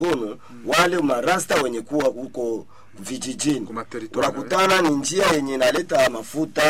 kono wale marasta wenye kuwa huko vijijini Kuma territoire, unakutana ni njia yenye inaleta mafuta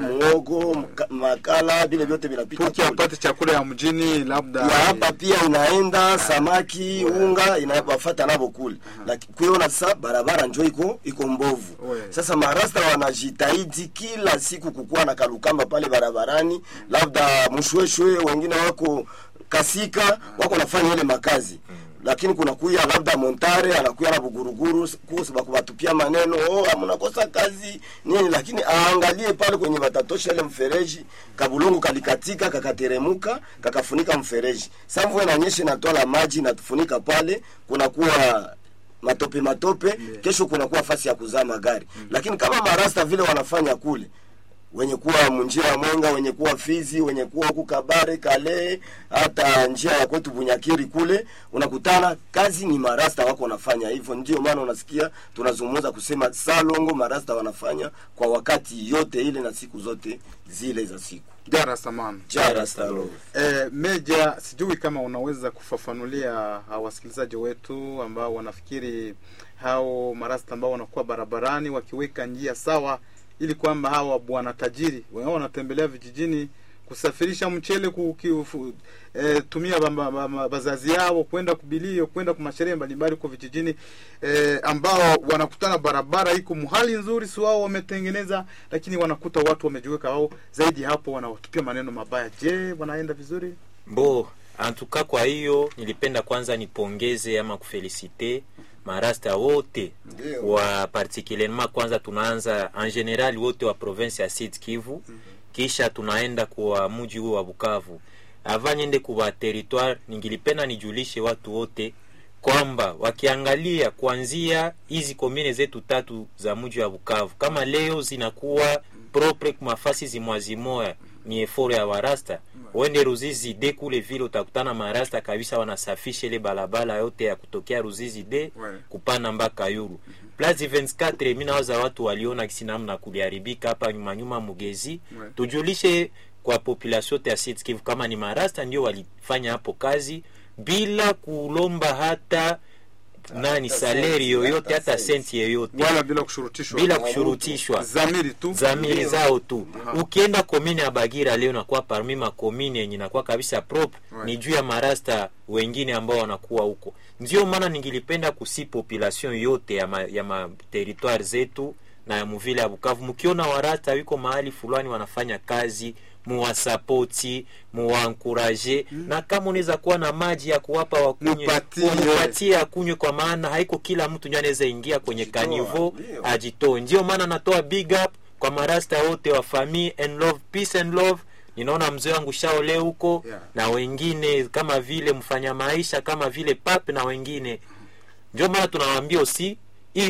muogo mka- makala vile vyote vinapita Puki kule. apate chakula ya mjini labda ya hapa pia inaenda samaki unga inawafata nabo kule lakini kuiona sasa barabara njo iko iko mbovu We. sasa marasta wanajitahidi kila siku kukuwa na kalukamba pale barabarani labda mshweshwe wengine wako kasika wako nafanya ile makazi lakini kuna kuya labda montare anakuya na buguruguru kuhusu bakubatupia maneno oh mnakosa kazi nini lakini aangalie pale kwenye watatosha ile mfereji kabulungu kalikatika kakateremuka kakafunika mfereji sa mvua inanyesha inatwala maji natufunika pale kunakuwa matope matope kesho kunakuwa fasi ya kuzaa magari lakini kama marasta vile wanafanya kule wenye kuwa munjia ya mwenga wenye kuwa fizi wenye kuwa huku kabare kale hata njia ya kwetu bunyakiri kule unakutana kazi ni marasta wako wanafanya hivyo ndio maana unasikia tunazungumza kusema salongo marasta wanafanya kwa wakati yote ile na siku zote zile za siku jara samani jara salongo Eh, Meja, sijui kama unaweza kufafanulia hao wasikilizaji wetu ambao wanafikiri hao marasta ambao wanakuwa barabarani wakiweka njia sawa, ili kwamba hawa bwana tajiri wao wanatembelea vijijini kusafirisha mchele kukiufu, eh, tumia ba- ba- ba- bazazi yao kwenda kubilio kwenda kwa masherehe mbalimbali huko vijijini eh, ambao wanakutana barabara iko muhali nzuri, si wao wametengeneza, lakini wanakuta watu wamejiweka wao zaidi hapo, wanawatupia maneno mabaya. Je, wanaenda vizuri? Bo, antuka kwa hiyo nilipenda kwanza nipongeze ama kufelicite marasta wote Ndio. wa particulierement, kwanza tunaanza en general wote wa province ya Sud Kivu, kisha tunaenda kwa mji huo wa Bukavu. Ava niende kwa territoire, ningilipenda nijulishe watu wote kwamba wakiangalia kuanzia hizi komine zetu tatu za mji wa Bukavu, kama leo zinakuwa propre kwa mafasi zimwazimoya ni eforo ya warasta wende Ruzizi de kule vile utakutana marasta kabisa wanasafisha ile balabala yote ya kutokea Ruzizi de Ouais. kupana mpaka Yuru. Place 24 mimi nawaza watu waliona kisi namna kuliharibika hapa nyuma nyuma Mugezi. Ouais. Tujulishe kwa population yote ya Sud Kivu kama ni marasta ndio walifanya hapo kazi bila kulomba hata nani hata saleri senti, yoyote hata hata senti. senti yoyote Wala bila kushurutishwa, bila kushurutishwa zamiri tu zamiri Ndio. zao tu Aha. ukienda komine ya bagira leo nakuwa parmi makomine yenye nakuwa kabisa propre Ouais. ni juu ya marasta wengine ambao wanakuwa huko ndio maana ningilipenda kusi population yote ya, ma, ya materitware zetu na ya muvile ya bukavu mkiona warasta wiko mahali fulani wanafanya kazi muwasapoti muwankuraje na kama unaweza kuwa na maji ya kuwapa wakunywe Mupatie. mupatie akunywe kwa maana haiko kila mtu ndio anaweza ingia kwenye Ajitoa, kanivo ndio. ajitoe ndio maana natoa big up kwa marasta wote wa famille and love peace and love ninaona mzee wangu shaole huko Yeah. na wengine kama vile mfanya maisha kama vile pap na wengine ndio maana tunawaambia usi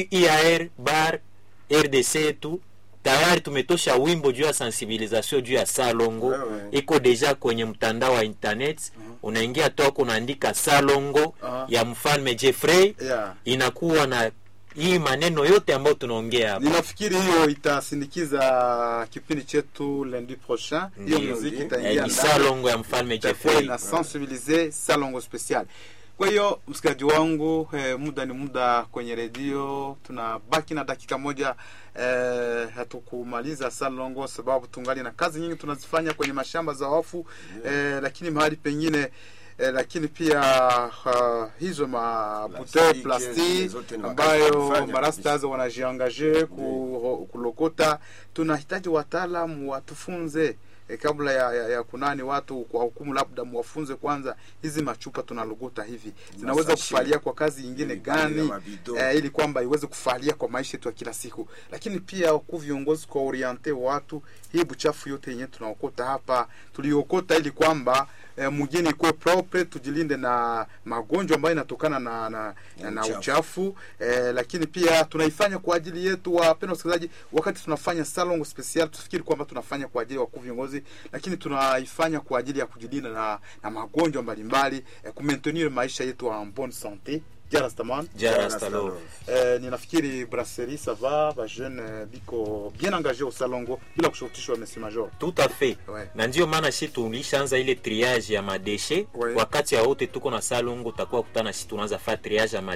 IAR bar RDC yetu tayari tumetosha wimbo juu ya sensibilisation juu ya salongo Wewe. iko deja kwenye mtandao wa internet unaingia toko unaandika salongo Aha. ya mfalme Jeffrey yeah. inakuwa na hii maneno yote ambayo tunaongea hapa Ninafikiri hiyo itasindikiza kipindi chetu lundi prochain. Hiyo Ndio. muziki Eh, itaingia ni ndani. salongo ya mfalme itakuwa Jeffrey ina sensibilize salongo special. Kwa hiyo msikilizaji wangu eh, muda ni muda kwenye redio, tunabaki na dakika moja eh, hatukumaliza salongo sababu tungali na kazi nyingi tunazifanya kwenye mashamba za wafu eh, lakini mahali pengine eh, lakini pia uh, hizo mabuteu Plastiki, plastiki zote ni wakati wa ambayo kufanya marastas wanajiangaje ku, kulokota. Tunahitaji wataalamu watufunze e, kabla ya, ya, ya kunani watu kwa hukumu, labda mwafunze kwanza hizi machupa tunalogota hivi zinaweza Masashe. kufalia kwa kazi nyingine Mm, gani na mabido. eh, ili kwamba iweze kufalia kwa maisha yetu ya kila siku, lakini pia wakuu viongozi kwa oriente watu hii buchafu yote yenyewe tunaokota hapa tuliokota, ili kwamba eh, mjini ikuwe propre, tujilinde na magonjwa ambayo inatokana na, na, na, na uchafu. uchafu eh, lakini pia tunaifanya kwa ajili yetu wapendwa wasikilizaji. Wakati tunafanya salon special, tufikiri kwamba tunafanya kwa ajili ya wakuu viongozi, lakini tunaifanya kwa ajili ya kujilinda na, na magonjwa mbalimbali eh, kumaintenir maisha yetu en bonne sante Jarastaman. jarastalov Eh, ninafikiri brasserie ça va ba jeune eh, biko bien engagé au salongo bila kushurutishwa monsieur major tout à fait Ouais. na ndio maana shi tulishaanza ile triage ya madeshe Ouais. wakati ya wote tuko na salongo takuwa kutana shi tunaanza fa triage ya